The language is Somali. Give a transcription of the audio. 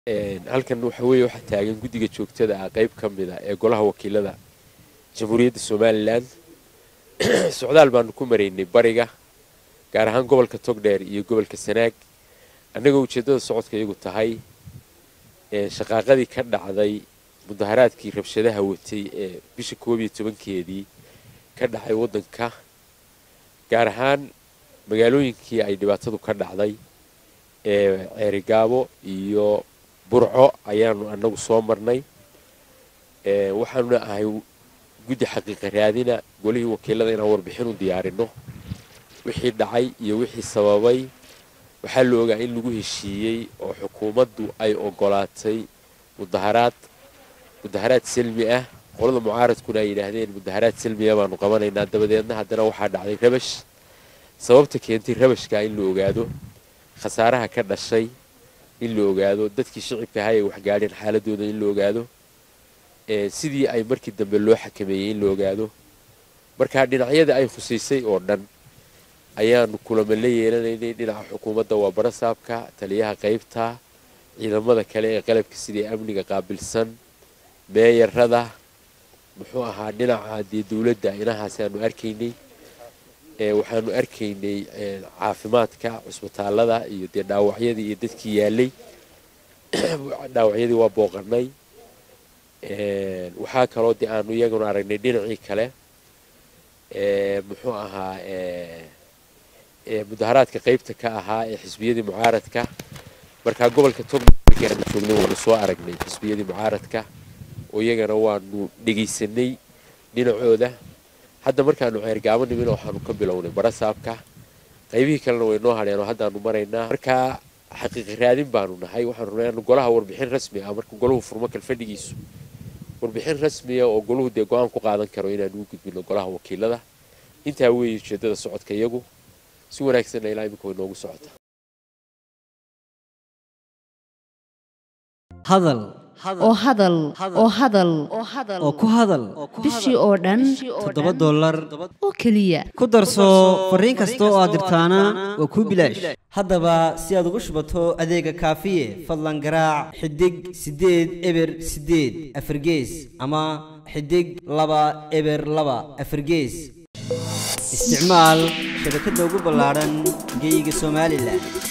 halkan waxa weeye waxaa taagan guddiga joogtada ah qayb ka mid a ee golaha wakiilada jamhuuriyadda somalilan socdaal baanu ku maraynay bariga gaar ahaan gobolka togdheer iyo gobolka sanaag annagoo ujeeddada socodka iyagu tahay shaqaaqadii ka dhacday mudaharaadkii rabshadaha watay ee bisha koob iyo tobankeedii ka dhacay waddanka gaar ahaan magaalooyinkii ay dhibaatadu ka dhacday ee ceerigaabo iyo burco ayaanu annagu soo marnay waxaanuna ahay guddi xaqiiqa raadina golihii wakiilada inaan warbixin u diyaarino wixii dhacay iyo wixii sababay waxaa la ogaa in lagu heshiiyey oo xukuumaddu ay ogolaatay mudaharaad mudaharaad selmi ah qolada mucaaradkuna ay yidhaahdeen mudaharaad selmiya baanu qabanaynaa dabadeedna haddana waxaa dhacday rabash sababta keentay rabashka in la ogaado khasaaraha ka dhashay in la ogaado dadkii shicibka ahaa ay waxgaadheen xaaladooda in la ogaado sidii ay markii dambe loo xakameeyey in la ogaado markaa dhinacyada ay khusaysay oo dhan ayaanu kulamo la yeelanaynay dhinaca xukuumadda waa barasaabka taliyaha qaybta ciidamada kale ee qalabka sidii amniga qaabilsan meeyarada muxuu ahaa dhinaca dee dowladda inahaasi aanu arkaynay waxaanu arkaynay caafimaadka cusbitaalada iyo dee dhaawacyadii iyo dadkii yaalay dhaawacyadii waa booqanay waxaa kaloo dee aanu iyaguna aragnay dhinacii kale muxuu ahaa mudaharaadka qaybta ka ahaa ee xisbiyadii mucaaradka markaa gobolka togmarkii aanu joognay waanu soo aragnay xisbiyadii mucaaradka oo iyagana waanu dhegaysanay dhinacooda hadda markaanu ceergaabo nimina waxaanu ka bilownay barasaabka qaybihii kalena way noo hadheen oo haddaanu maraynaa markaa xaqiiqa raadin baanu nahay waxaanu naanu golaha warbixin rasmi ah marka golahu furmo kalfadhigiisu warbixin rasmiya oo golahu dee go-aan ku qaadan karo inaanu u gudbino golaha wakiilada intaa weeye ujeedada socodka iyagu si wanaagsanna ilaa imika way noogu socota hadal oo hadal oo hadal oo ku hadal bishii oo dhan toddoba dollar oo keliya ku darso fariin kasta oo aad dirtaana waa kuu bilaash haddaba si aad ugu shubato adeega kaafiye fadlan garaac xidig siddeed eber siddeed afargees ama xidig laba eber laba afargees isticmaal shabakadda ugu ballaadhan geyga somalilan